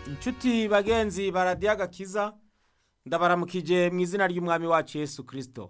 inshuti bagenzi baradiyo agakiza ndabaramukije mu izina ry'umwami wacu Yesu kirisito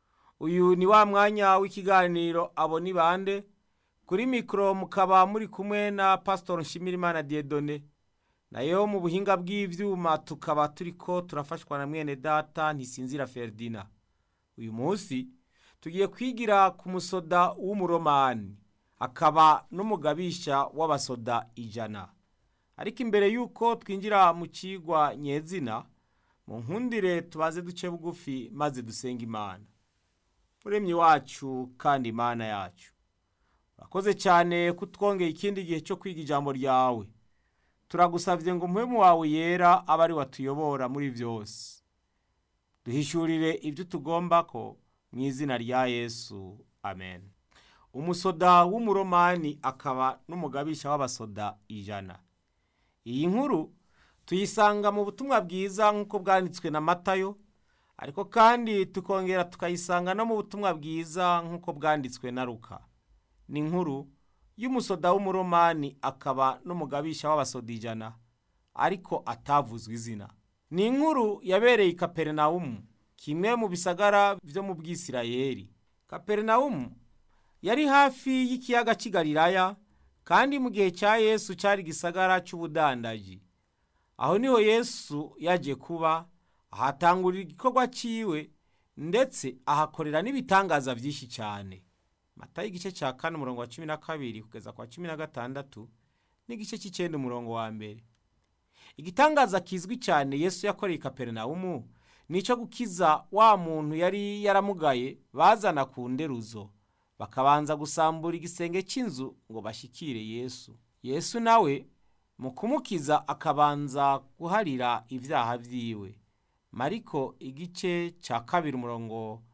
uyu ni wa mwanya w'ikiganiro abo ni bande kuri mikoro mukaba muri kumwe na pasitori nshimirimana diyedone nayo mu buhinga bw'ibyuma tukaba turi ko turafashwa na mwene data ntisinzira feridina uyu munsi tugiye kwigira ku musoda w'umuromani akaba n'umugabisha w'abasoda ijana ariko imbere y'uko twinjira mu kigwa nyezina mu nkundire tubaze duce bugufi maze dusenga imana muremyi wacu kandi imana yacu urakoze cyane kutwongera ikindi gihe cyo kwiga ijambo ryawe turagusabye ngo umuhemu wawe yera abe ari watuyobora muri byose duhishurire ibyo tugomba ko mu izina rya yesu amen umusoda w'umuromani akaba n'umugabisha w'abasoda ijana iyi nkuru tuyisanga mu butumwa bwiza nk'uko bwanditswe na matayo ariko kandi tukongera tukayisanga no mu butumwa bwiza nk'uko bwanditswe na ruka ni inkuru y'umusoda w'umuromani akaba n'umugabisha w'abasoda ijana ariko atavuzwe izina ni inkuru yabereye i kaperinawumu kimwe mu bisagara byo mu bwisirayeri kaperinawumu yari hafi y'ikiyaga cy'i Galilaya kandi mu gihe cya yesu cyari igisagara cy'ubudandaji aho niho yesu yaje kuba ahatangurira igikorwa cyiwe ndetse ahakorera n'ibitangaza byinshi cyane mata y'igice cya kane umurongo wa cumi na kabiri kugeza kwa cumi na gatandatu n'igice cy'icyenda umurongo wa mbere igitangaza kizwi cyane yesu yakoreye i kaperinawumu ni icyo gukiza wa muntu yari yaramugaye bazana ku nderuzo bakabanza gusambura igisenge cy'inzu ngo bashyikire yesu yesu nawe mu kumukiza akabanza guharira ibyaha byiwe mariko igice cya kabiri umurongo